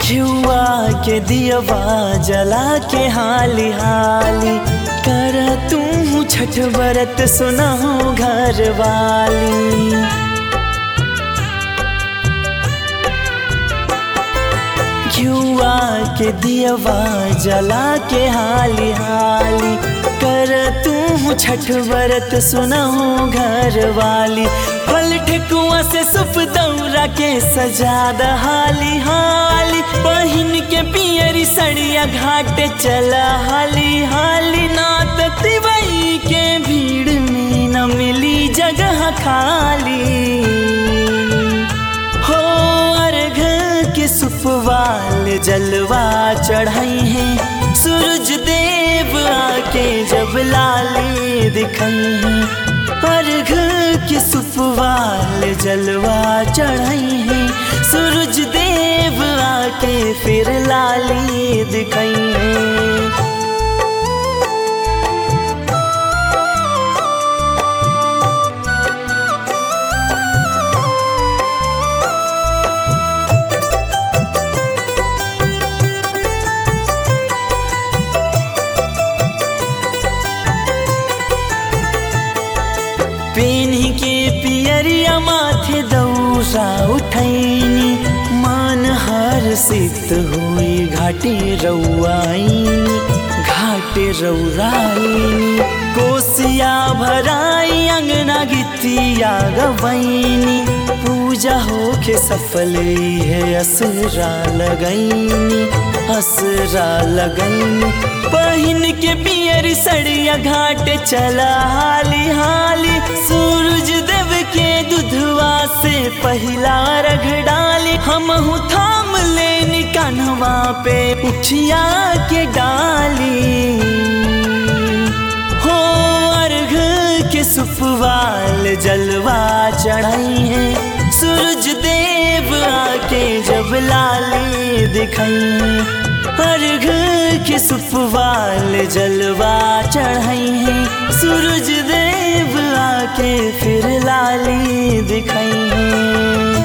घियुआ के दियवा जला के हाली हाली कर तू छठ बरत सुनाऊ घर वाली घियुआ के दियवा जला के हाली हाली कर तू छठ बरत सुनाऊ घर वाली फल ठेकुआ से सुप दौरा के सजाद हाली हाली बहिन के पियरी सड़िया घाट चला हाली हाली नात तिवई के भीड़ में न मिली जगह खाली हो अर्घ के सुपवाल जलवा चढ़ाई है सूरज देव आके जब लाली दिखाई है अर्घ के सुपवाल जलवा चढ़ाई है सूरज देव आके फिर लाली दिखाई है पेन्ही के पियरिया माथे दौरा उठैनी मान हर सित हुई घाटे रउआईनी घाटे रउराईनी कोसिया भराई अंगना गीतिया गवैनी पूजा होके सफल है असरा लगैनी असरा लगैनी बहिन के पियर सड़िया घाट चला हाली हाली सूरज देव के दुधवा से पहला रग डाली हम थाम ले कान्हवा पे उठिया के डाली हो अर्घ के सुपवाल जलवा चढ़ाई है सूरज देव आके जब लाली दिखाई अर्घ के सुपवाल जलवा चढ़ाई है सूरज देव आके फिर लाली दिखाई है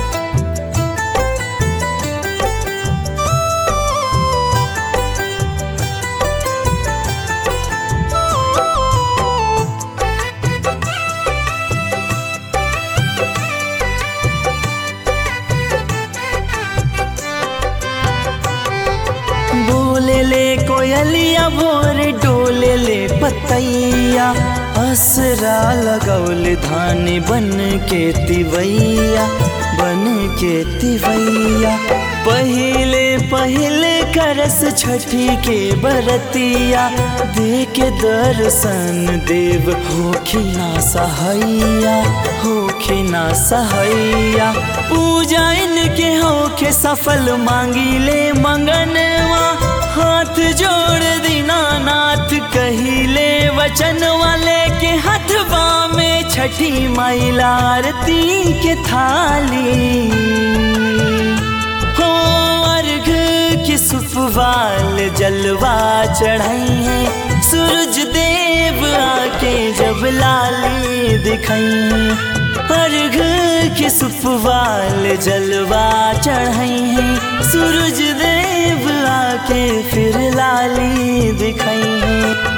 बोले ले कोयलिया भोर डोले ले पतैया असरा लगौल धान बन के तिवैया बन के तिवैया पहले पहले करस छठी के बरतिया दे के दर्शन देव होखिना सहैया होखिना सहैया पूजा इनके होखे सफल मांगी ले मंगनवा हाथ जोड़ दीना नाथ कहिले वचन वाले के हथवा में छठी मैला आरती के थाली हो अर्घ के सुपवाल जलवा चढ़ाई है सूरज देव आके जब लाली दिखाई अर्घ के सुपवाल जलवा चढ़ाई है सूरज देव आके फिर लाली दिखाई है